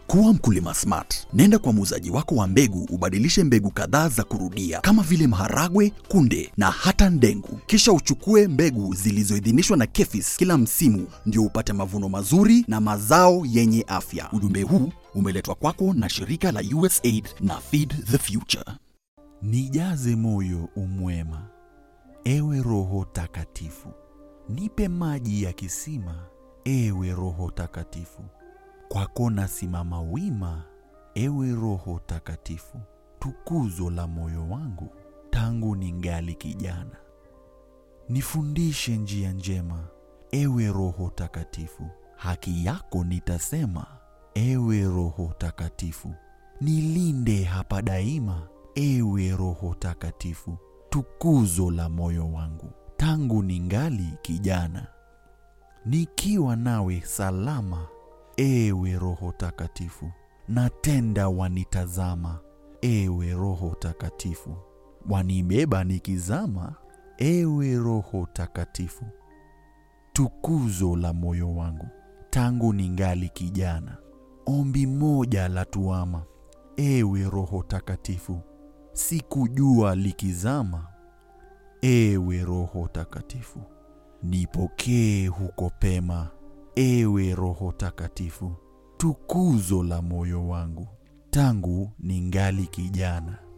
Kuwa mkulima smart. Nenda kwa muuzaji wako wa mbegu ubadilishe mbegu kadhaa za kurudia kama vile maharagwe, kunde na hata ndengu, kisha uchukue mbegu zilizoidhinishwa na KEFIS kila msimu, ndio upate mavuno mazuri na mazao yenye afya. Ujumbe huu umeletwa kwako na shirika la USAID na Feed the Future. Nijaze moyo umwema, ewe Roho Takatifu, nipe maji ya kisima, ewe Roho Takatifu. Kwako nasimama wima, ewe Roho Takatifu, tukuzo la moyo wangu tangu ningali kijana. Nifundishe njia njema, ewe Roho Takatifu, haki yako nitasema, ewe Roho Takatifu. Nilinde hapa daima, ewe Roho Takatifu, tukuzo la moyo wangu tangu ningali kijana. Nikiwa nawe salama, ewe Roho Takatifu, natenda wanitazama, ewe Roho Takatifu, wanibeba nikizama, ewe Roho Takatifu, tukuzo la moyo wangu tangu ningali kijana. Ombi moja la tuama, ewe Roho Takatifu, sikujua likizama, ewe Roho Takatifu, nipokee huko pema, ewe Roho Takatifu, tukuzo la moyo wangu tangu ningali kijana.